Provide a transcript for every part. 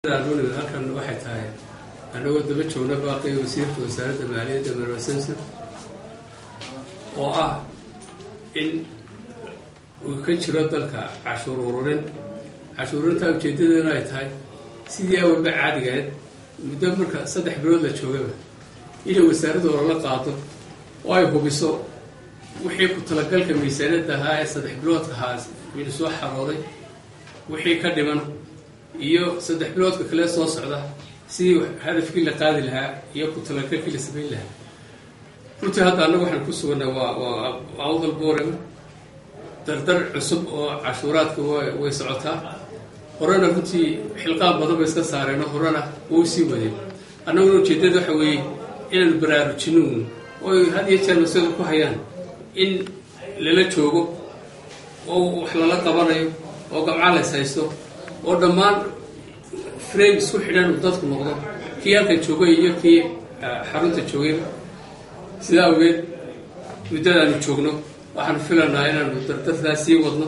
halkan waxay tahay anagoo daba joogna baaqii wasiirka wasaaradda maaliyadda marwa samson oo ah in uu ka jiro dalka cashuur ururin cashuur ururintaa ujeedadeena ay tahay sidii awalba caadigaed muddo marka saddex bilood la joogaba inay wasaaradda olala qaado oo ay hubiso wixii ku talagalka miisaaniyadda ahaa ee saddex biloodka ahaa inu soo xarooday wixii ka dhiman iyo saddex biloodka kale soo socda sidii hadafkii la qaadi lahaa iyo ku talagalkii la samayn lahaa runtii hadda annagu waxaan ku suganay waa waa awdal boorema dardar cusub oo cashuuraadka way socotaa horena runtii xilqaan badan bay iska saareeno horena wau sii wadeen annaguna ujeeddada waxa weeye inaanu baraarujino oy had iyo jeer masada ku hayaan in lala joogo oo wax lala qabanayo oo gamca lays haysto oo dhammaan frame isku xidhan uu dadku noqdo kii halkan joogay iyo kii xarunta joogayba sidaa awgeed muddadaanu joogno waxaanu filanaa inaanu dardartaa sii wadno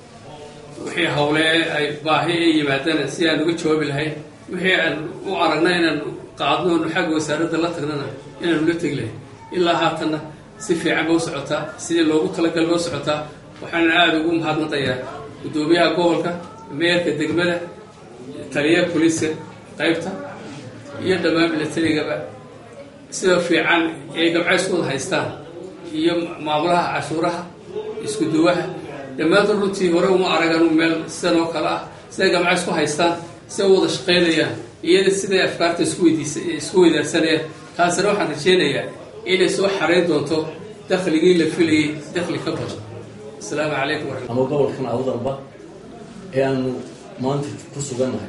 wixii hawle ay baahi ay yimaadana si aan uga jawaabi lahayn wixii aan u aragna inaanu qaadno onu xagga wasaaradda la tagnana inaanu la tegi lahayn ilaa haatanna si fiican ba u socotaa sidii loogu talagal ba u socotaa waxaana aada ugu mahadnaqayaa guddoomiyaha gobolka meerka degmada taliyaha boliiska qaybta iyo dhammaan milatarigaba sida fiican ay gabca isku wada haystaan iyo maamulaha cashuuraha isku duwaha dhammaantood runtii hore uma aragan meel sidan oo kale ah siday gamca isku haystaan siday u wada shaqaynayaan iyada siday afkaarta isku weydiisa isku weydaarsanayaan taasina waxaan rajeynayaa inay soo xarayn doonto dakhligii la filayay dakhli ka badan asalaamu calaykum waraxmat ama gobolkan awdalba ee aanu maanta ku sugannahay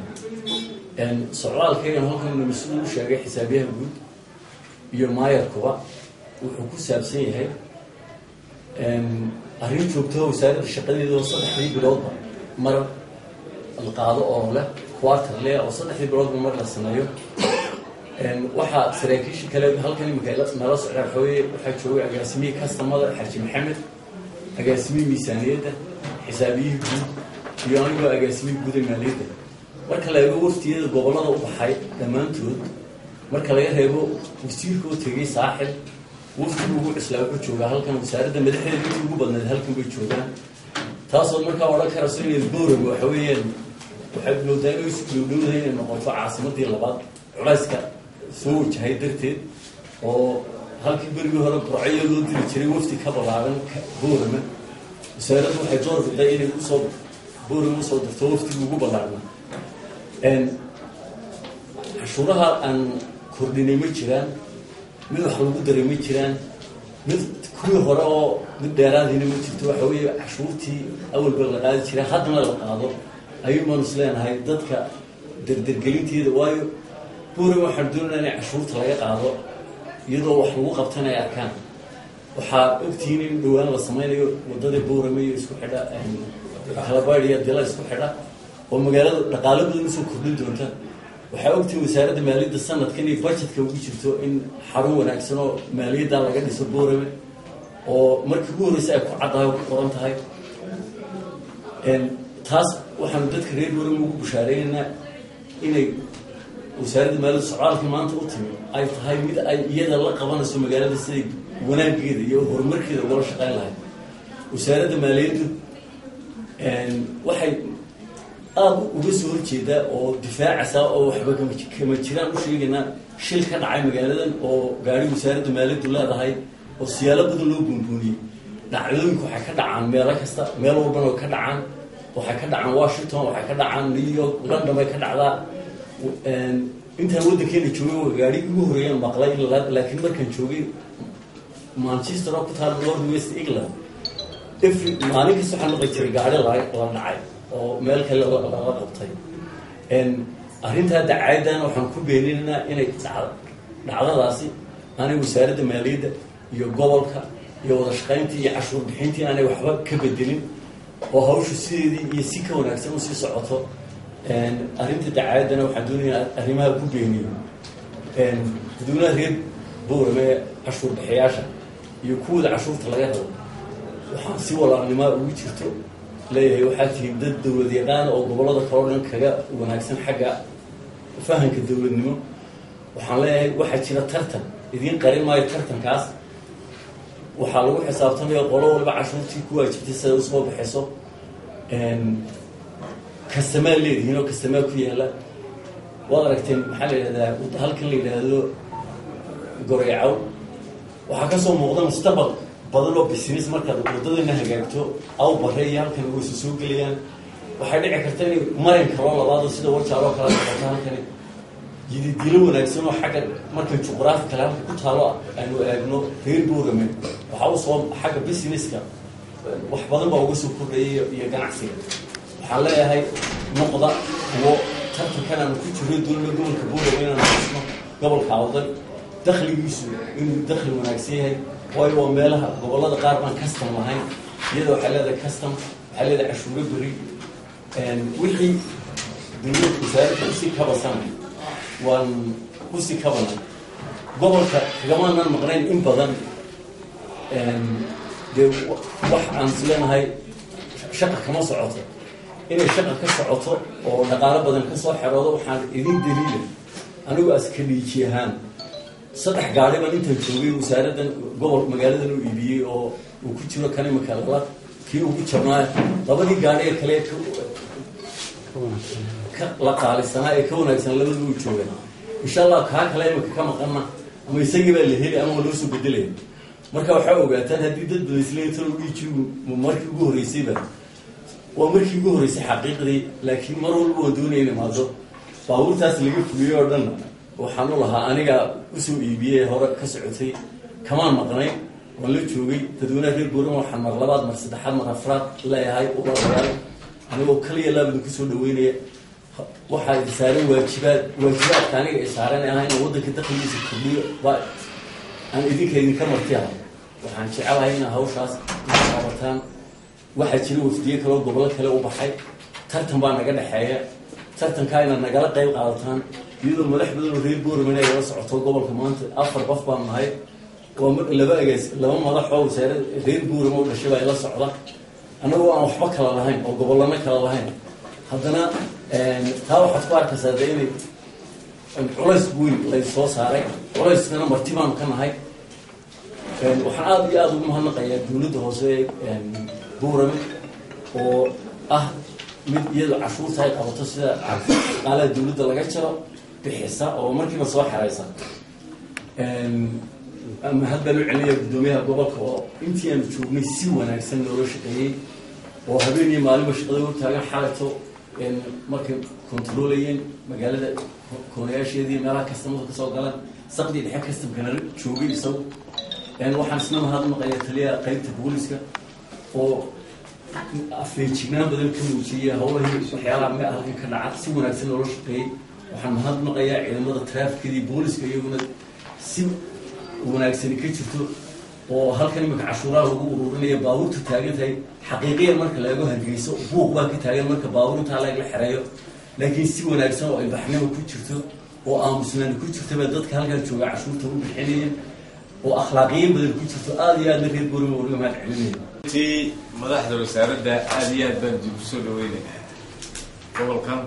socdaalkaygan halkan mas-uul u sheegay xisaabiyaha guud iyo maayarkuba wuxuu ku saabsan yahay arrin joogtaho wasaaradda shaqadeeda oo saddexdii biloodba mar la qaado oo leh quarter leh oo saddexdii biloodba mar la sameeyo waxaa saraakiisha kale halkan imika nala socdaa waxaweye waxaa joogay agaasimihii kastamada xaji maxamed agaasimihii miisaaniyadda xisaabiyihii guud iyo anigoo agaasimihii guuda maaliyadda marka la eego waftiyada gobollada u baxay dhammaantood marka laga reebo wasiirka oo tegay saaxil waftigu ugu cislaa wuxuu joogaa halkan wasaaradda madaxdeeda intii ugu badnayd halkan bay joogaan taasood markaa odhan karayso inay boorag waxa weeyaan waxay moodaa inay isu dhowdhowdahay inay noqoto caasimadii labaad culayska soo wajahay darteed oo halkii berigii hore burcyo loo diri jiray wafti ka balaaran boorama wasaaraddu waxay door biday inay usoo boorama usoo dirto waftiga ugu ballaarna cashuuraha aan kordhinay ma jiraan mid wax lagu daray ma jiraan mid kuwii hore oo mid dheeraadiina ma jirto waxa weeye cashuurtii awalba la qaadi jiray haddana la qaado ayuubaanu is leenahay dadka derdergelinteeda waayo buuran waxaan doonaya inay cashuurta laga qaado iyadoo wax lagu qabtana ay arkaan waxaa ogtihiin in dhowaan la sameynayo wadada boorame iyo isku xidha kalabaad iyo dila isku xidha oo magaalada dhaqaalo badan usoo kordhin doonta waxaa ogtihiin wasaaradda maaliyadda sanadkan iyo budgetka ugu jirto in xarun wanaagsan oo maaliyadda laga dhiso boorame oo markii ugu horreysa ay ku caddahay oo ku qoran tahay taas waxaanu dadka reer boorame ugu bushaareynayna inay wasaaradda maaliyadda socdaalkii maanta u timi ay tahay mid ay iyada la qabanayso magaalada siday wanaageeda iyo horumarkeeda ugala shaqeyn lahayd wasaaradda maaliyaddu waxay aada uga soo horjeedaa oo difaacaysaa oo waxba kama jiraan u sheegaynaa shil ka dhacay magaaladan oo gaari wasaaradda maaliyaddu leedahay oo siyaalo badan loo buunbuuniyey dhacdooyinku waxay ka dhacaan meelo kasta meel walbana way ka dhacaan waxay ka dhacaan washington waxay ka dhacaan new york london bay ka dhacdaa intaan waddankeena joogay gaarigii ugu horreeyaan maqlay laakiin markaan joogay manchester oo ku taala north west england every maalin kasta waxaa maqli jiray gaari la la dhacay oo meel kale laga qabtay arrintaa dacayadan waxaan ku beeninaynaa inay dhacdadaasi aanay wasaaradda maaliyadda iyo gobolka iyo wada shaqayntii iyo cashuur bixintii aanay waxba ka bedelin oo hawshu sideedii iyo si ka wanaagsan usii socoto arrinta dacayaddana waxaan doonayaa arrimaha ku beeniyo guddoomiyaha reer boorame ee cashuur bixiyaasha iyo kuwooda cashuurta laga rabo waxaan si walaalnimaa ugu jirto leeyahay waxaa tihiin dad dawlad yaqaan oo gobollada kaleo dhan kaga wanaagsan xagga fahanka dowladnimo waxaan leeyahay waxaa jira tartan idiin qarin maayo tartankaas waxaa lagu xisaabtamaya qolo waliba cashuurtii ku waajibtay siday usoo baxayso kastamaa leedihiin oo kastamaa ku yaala waad aragteen maxaa la yidhahdaa halkan la yidhaahdo goreecaw waxaa kasoo muuqda mustaqbal badan oo business markaad wadadana hagaagto aw bare iyo halkan waysu soo gelayaan waxay dhici karta inay marin kaloo labaado sida warjaaloo kala noqoto halkani jididilo wanaagsan oo xagga markay juqraafi kale halka ku taalo aynu eegno reer boorame waxaa usoo xagga businesska wax badan baa uga soo kordhaya iyo ganacsiga waxaan leeyahay noqda kuwo tartankan aanu ku jiro dowlada gobolka boorame inaanu xusno gobolka awdan dakligiisu inuu dakli wanaagsan yahay waayo waa meelaha gobolada qaar baan custom lahayn iyada waxay leedahay custom waxay leedahay cashuuro beri wixii dowladda wasaaradda usii kabasanay waan usii kabanay gobolka kagamaanan maqnayn in badan dee wax aan is leenahay shaqa kama socoto inay shaqa ka socoto oo dhaqaalo badan kasoo xeroodo waxaan idin daliila anigu askaliiji ahaan saddex gaari baan intaan joogay wasaaraddan gobol magaaladan u iibiyey oo uu ku jiro kan imika lala kii ugu jabnaayo labadii gaari ee kale ka la qaalisanaa ee ka wanaagsan labadii u joogan insha allah kaa kale imika ka maqana ama isagii baa la heli ama waa loo soo bedelaya marka waxaa ogaataan haddii dad badaisleetalo dhiijigu markii ugu horreysayba waa markii ugu horreysay xaqiiqdii laakiin mar walba waan doonaya in imaado baabuurtaas laga fuliyey oo dhan waxaan u lahaa aniga usoo iibiyey hore ka socotay kamaan maqnay waan la joogay dadweynaha reer booran waxaan mar labaad mar saddexaad mar afraad leeyahay ulaalayaal anigoo kaliya laabadin kusoo dhaweynaya waxaa idi saaran waajibaad waajibaadka aniga ay saaran ahaa inaan waddanka dakligiisa kordhiyo ba aan idinka idinka marti ahay waxaan jecelahay inaa hawshaas qabataan waxaa jira wafdiye kaloo gobollo kale u baxay tartan baa naga dhexeeya tartankaa inaad nagala qayb qaadataan iyadoo madax badan oo reer boorman ay la socoto gobolka maanta afar qof baan nahay waa laba agaas laba madax oo wasaarad reer boorama u dhashay baa ila socda annagoo aan waxba kala lahayn oo gobollano kala lahayn haddana taa waxaad ku arkaysaa de inay culays weyn laysoo saaray culayskana marti baanu ka nahay waxaan aada iyo aada ugu mahadnaqayaa dowladda hoose ee boorame oo ah mid iyadoo cashuurta ay qabato sida shaqaalaha dowladda laga jaro bixisa oo markiiba soo xeraysa mahad baan u celinaya guddoomiyaha gobolka oo intii aanu joognay si wanaagsan loola shaqeeyey oo habeen iyo maalinba shaqada u taagan xalayto markay kontroolayeen magaalada koonayaasheedii meelaha kastamada kasoo galan saqdii dhexe kastamkana joogay isagu waxaan isna mahadnaqaya taliyaha qeybta booliska oo afeejignaan badan ka muujiyey hawlahii waxyaalaha me halkan ka dhaca si wanaagsan loola shaqeeyey waxaan mahadnaqayaa ciidamada traafikadii booliska iyaguna si wanaagsani ka jirto oo halkan imika cashuuraha lagu ururinaya baabuurta taagan tahay xaqiiqiyan marka la eego hargeyso buuq baa ka taagan marka baabuur intaa lagla xereeyo laakiin si wanaagsan oo ilbaxnimo ku jirto oo aamusnaani ku jirta baa dadka halkan jooga cashuurta u bixinaya oo akhlaaqiyin badan ku jirto aada iyo aadna reer boorima wariga mahad celinaya ti madaxda wasaaradda aada iyo aad baan dib usoo dhaweynaynaa gobolkan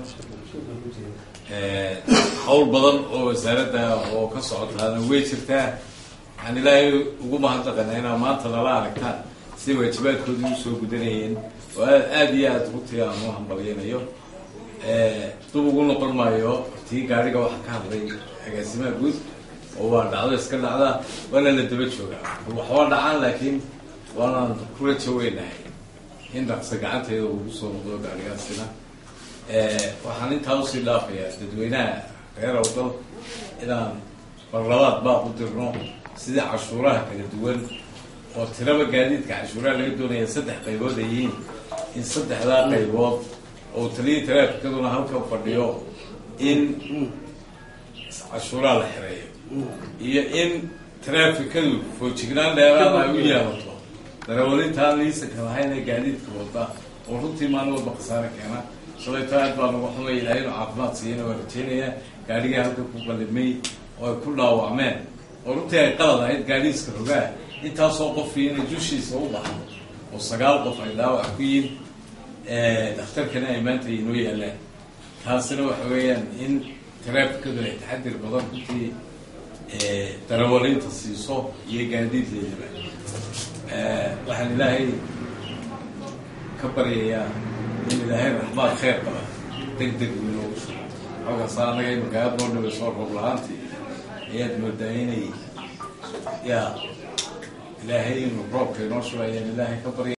hawl badan oo wasaaradda oo ka socotaana way jirtaa waxaan ilaahay ugu mahadnaqanaa inaa maanta nala aragtaan siday waajibaadkoodii usoo gudanayeen oo aad aada iyo aada runtii aan u hambalyanayo dub ugu noqon maayo tii gaariga waxaa ka hadlay agaasimaha guud oo waa dhacdo iska dhacda waana la daba joogaa waxba dhacaan laakiin waanaan ku rajo weynahay in dhaqsa gacanteeda ugu soo noqdo gaarigaasina waxaan intaa usii dhaafayaa dadweynaha reer awdal inaan barlabaad baaq u dirno sidii cashuuraha kala duwan oo tiraba gaadiidka cashuuraha laga doonaya saddex qaybood ay yihiin in saddexdaa qaybood oo taliya taraafikaduna halkan fadhiyo in cashuuraha la xereeyo iyo in taraafikadu foojignaan dheeraad ay u yeelato darawalintaan liisanka lahayn ee gaadiidka wada oo runtii maalin walba khasaare keena shalayto aad baa nagu xumay ilahay inu caafimaad siiyana waa rajeynayaa gaadhigii halka ku qalimay oo ay ku dhaawacmeen oo runtii ay qalad ahayd gaadhiiska rogaa intaasoo qofkii inay dushiisa u baxdo oo sagaal qof ay dhaawac ku yihin dhakhtarkana ay maanta inoo yaalaan taasina waxa weeyaan in taraafikadu ay taxadir badan runtii darawalinta siiso iyo gaadiidleedaba waxaan ilaahay ka baryayaa in ilaahay raxmaad kheyr qaba deg deg inoogu shugo xoogaasa anaga imika aada noo dhaweyso roob la-aantii ayaad moodaa inay yaa ilaahay inuu roobka inoo shugo ayaan ilaahay ka barya